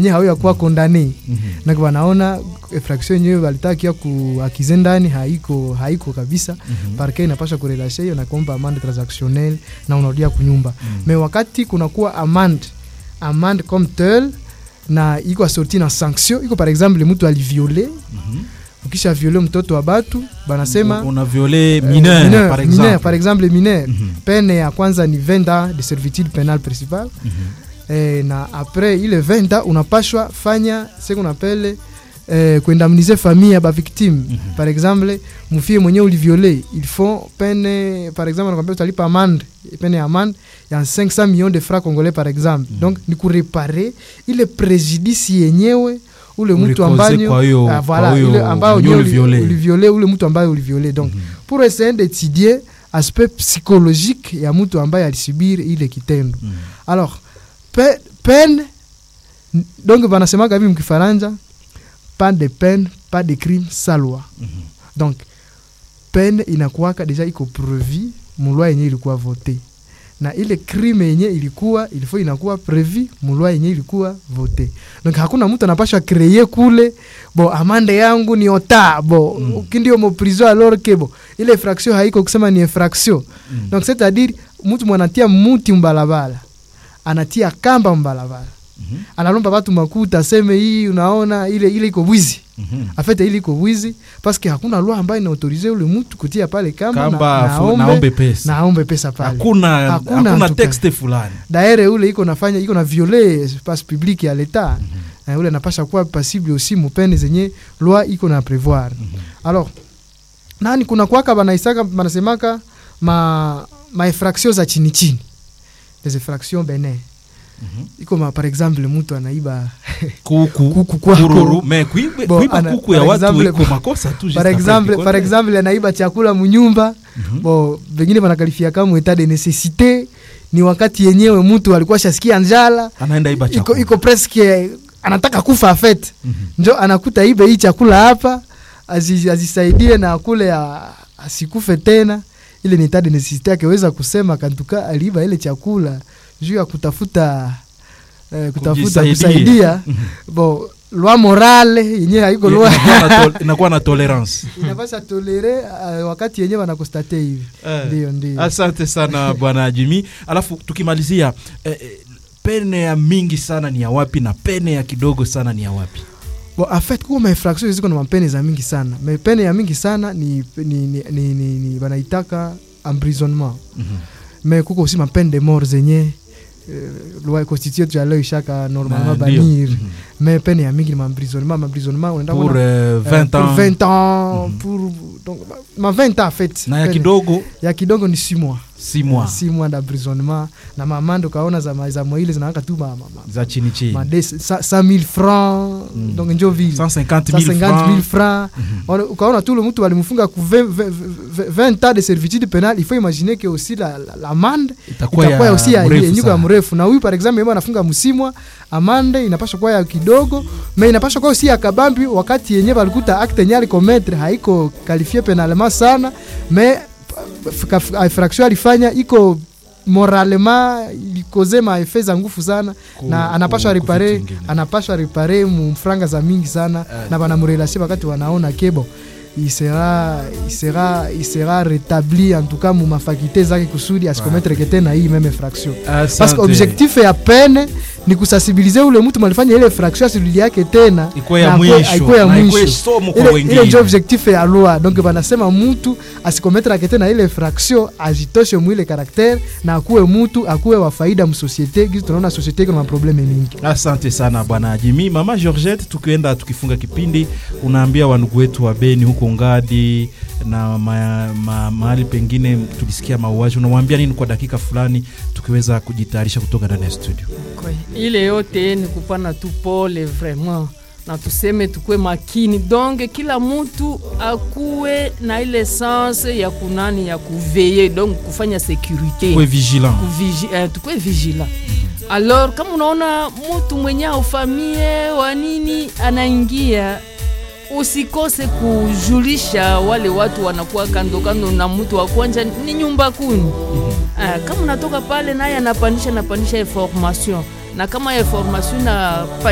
nye hauya kuwa kondane na wanaona infraction yenyewe walitakia kuakize ndani haiko haiko kabisa parke inapasha kurelashe hiyo na kuomba amande transactionnel na unarudia kunyumba me wakati kunakuwa amande amande comme tel na iko assorti na sanction iko par exemple mtu aliviole ukisha viole mtoto wa batu banasema una violé eh, mineur, mineur, par mineur, exemple par exemple mineur Mhm. pene ya kwanza ni 20 ans de servitude pénale principale Mhm. eh, na après ile 20 ans unapashwa fanya ce qu'on appelle eh, kuindemniser famille ya bavictime Mhm. par exemple mufie mwenyewe uliviole il faut pene par exemple nakwambia utalipa amande pene ya amande ya 500 millions de francs congolais par exemple donc ni kurepare ile préjudice yenyewe ule mtu Ulikoze ambayo kwa hiyo- ah, kwa voilà, hiyo ile ambayo mwenyewe nyewe uli- uliviole. uliviole ule mtu ambaye uliviole donc Mhm. pour essayer d'étudier aspect psychologique ya mtu ambaye alisubiri ile kitendo Mhm. alors pe, peine n- donc banasemaga hivi mkifaranja pas de peine pas de crime sans loi Mhm. donc peine inakuwaka deja iko prevu mulwa yenye ilikuwa vote na ile crime yenye ilikuwa ilifo inakuwa prevu mulwa yenye ilikuwa vote donc hakuna mtu anapashwa kreye kule bo amande yangu ni ota bo Mm. mm. kindio mo prison alors que bo ile infraction haiko kusema ni infraction Mhm. donc c'est à dire mtu mwanatia muti mbalabala anatia kamba mbalabala Mhm. analomba batu makuta aseme hii unaona ile ile iko bwizi Mhm. afete ili iko bwizi paske hakuna loi ambayo inaautorize ule mtu kutia pale kamba, Kamba, na, fu- naombe, naombe pesa. naombe pesa pale hakuna Hakuna hakuna en tout texte fulani daere ule iko nafanya iko na viole espace public ya leta mm ule napasha kuwa pasible aussi mupene zenye loi iko na prevoir alors nani kuna kwaka banaisaka banasemaka ma ma infraction za chini chini des infractions bene Mhm. iko ma par exemple mtu anaiba kuku kuku kwako. kururu me kuiba Bo, kuiba ana- kuku ya par watu exemple- iko makosa tu juste par après exemple kikote. par exemple anaiba chakula munyumba Mhm. bo vengine banakalifia kama etat de necessite ni wakati yenyewe mtu alikuwa shasikia njala anaenda iba iko, chakula iko presque anataka kufa afet Mhm. njo anakuta ibe hii chakula hapa azi- azisaidie na kule a- asikufe tena ile ni etat de necessite akiweza kusema kantuka aliiba ile chakula juu ya kutafuta eh, kutafuta Kujisaidia. kusaidia bo loi morale yenyewe haiko loi Inakuwa na tol- inakuwa na tolerance inapasha tolere uh, wakati yenyewe wanakostate hivi Eh. ndio ndio asante sana bwana jimi alafu tukimalizia eh, eh, pene ya mingi sana ni ya wapi na pene ya kidogo sana ni ya wapi bon, en fait kuko mainfraction ziko na mapene za mingi sana mapene ya mingi sana ni, ni, ni, ni, ni, ni banaitaka emprisonnement Mhm. mais kuko aussi mapene de mort zenye euh, loi constitution tu leo ishaka normalement Na, ndio. banir Mhm. mais pene ya mingi ni maemprisonnement maemprisonnement unaenda pour kuona, euh, euh, 20 pour ans 20 ans Mhm. pour donc ma 20 ans en fait na ya Pene- kidogo ya kidogo ni 6 mois 6 mois 6 mois d'emprisonnement na mamando kaona za ma- za moile zinaaka tu ma, ma, ma, za chini chini ma des- sa- 100 000 francs Mm. donc njo vile 150 000 150 000 francs francs Mhm. Ona- ukaona tu le mtu walimfunga ku 20, 20, 20 ans de servitude pénale il faut imaginer que aussi la, la, la amande itakuwa itakuwa ya aussi ya mrefu yenyiko ya sana. mrefu na huyu par exemple yeye anafunga msimwa amande inapaswa kuwa ya kidogo mais inapaswa kuwa aussi ya kabambi wakati yenyewe walikuta acte yenyewe alikometre haiko qualifié pénalement sana mais f- f- infraction alifanya iko moralema ilikoze maefet za ngufu sana Ku- na anapashwa ku- repare kuvitu ingine. anapashwa repare mfranga za mingi sana Eh. na banamurelasie wakati wanaona kebo il sera, il sera, il sera rétabli en tout cas mu mafaculté zake kusudi asikometre ke tena hii meme fraction parce Asante. que objectif ya pene ni kusensibilize ule mtu malifanya ile fraction asirudi yake tena Ikuwe ya na akue- mwisho, aikue ya na ikuwe mwisho somo kwa ile, wengine. ile njo objectif ya loi donc banasema mtu asikometre ake tena ile fraction ajitoshe mwile karaktere na akuwe mtu akuwe wa faida msosiete gizi tunaona sosiete iko na maprobleme mingi asante sana bwana jimi mama georgette tukienda tukifunga kipindi unaambia wandugu wetu wa beni huko ngadi na ma, ma, mahali pengine tulisikia mauaji unawambia nini kwa dakika fulani tukiweza kujitayarisha kutoka ndani ya studio Kwe, ile yote ni kupana tu pole vraiment na tuseme tukwe makini donc kila mtu akuwe na ile sense ya kunani ya kuveye donc kufanya securite kwe vigilant Kuvigi, eh, tukwe vigila alors kama unaona mtu mwenye aufamie wa nini anaingia usikose kujulisha wale watu wanakuwa kando kando na mtu wa kwanja ni nyumba kuni Ah, kama unatoka pale naye anapandisha anapandisha information na kama information na